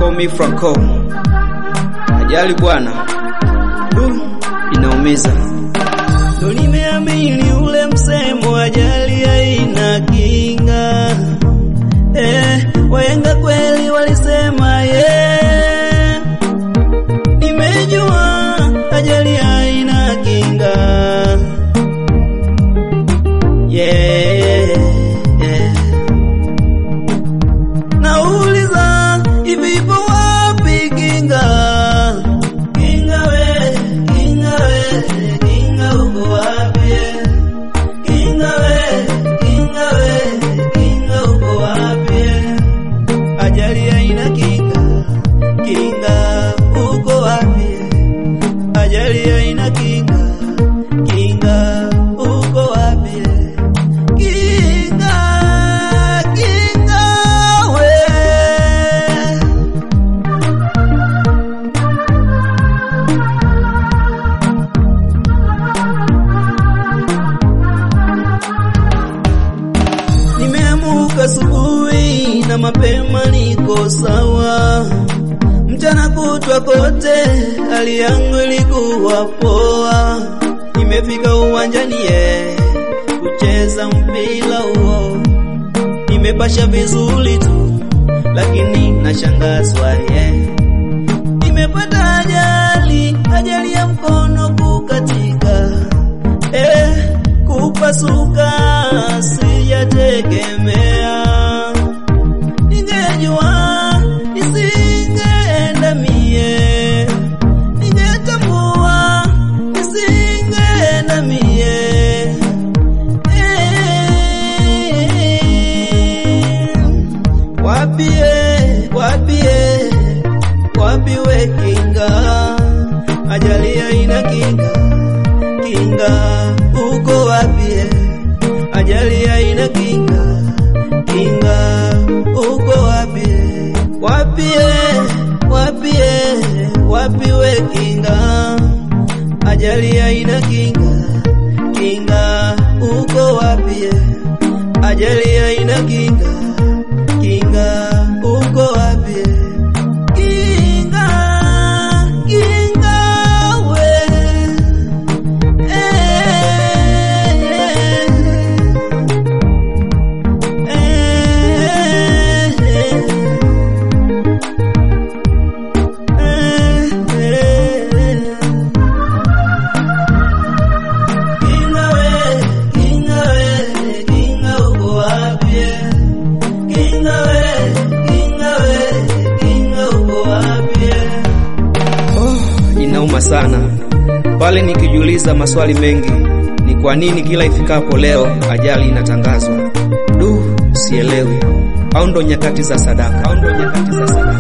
call me Franco. Ajali bwana, du, inaumiza. Ndo nimeamini ule msemo ajali haina kinga. Eh, wahenga kweli walisema ye. Nimejua ajali haina kinga. Yeah, yeah. Nauliza hivi ipo wapi kinga? Kinga we, kinga we, kinga uko wapi? Kinga we, kinga we, kinga uko wapi? Ajali haina kinga, kinga uko wapi? Ajali haina kinga, kinga uko wapi? Kinga, kinga we. Nimeamuka asubuhi na mapema niko sawa, mchana kutwa kote hali yangu ilikuwa poa. Nimefika uwanjani ye kucheza mpira huo, nimepasha vizuri tu, lakini nashangazwa ye nimepata ajali, ajali ya mkono kukatika eh, kupasuka sijategemea. Ningejua nisingeenda mie, ningetambua nisingeenda mie. Eh, wapie wapie wapi we kinga, ajali haina kinga, kinga uko wapi? Ajali haina kinga, kinga uko wapi? Wapi wapi wapi we kinga, ajali haina kinga, kinga uko wapi? Ajali haina kinga, kinga uko wapi? Kinga, kinga we. Eh, eh, eh, eh. Kinga we, kinga we, kinga uko wapi? Kinga we, kinga we, kinga uko wapi? Oh, inauma sana pale nikijiuliza maswali mengi, ni kwa nini kila ifikapo leo ajali inatangazwa? Du, sielewi. Au ndo nyakati za sadaka? Au ndo nyakati za sadaka?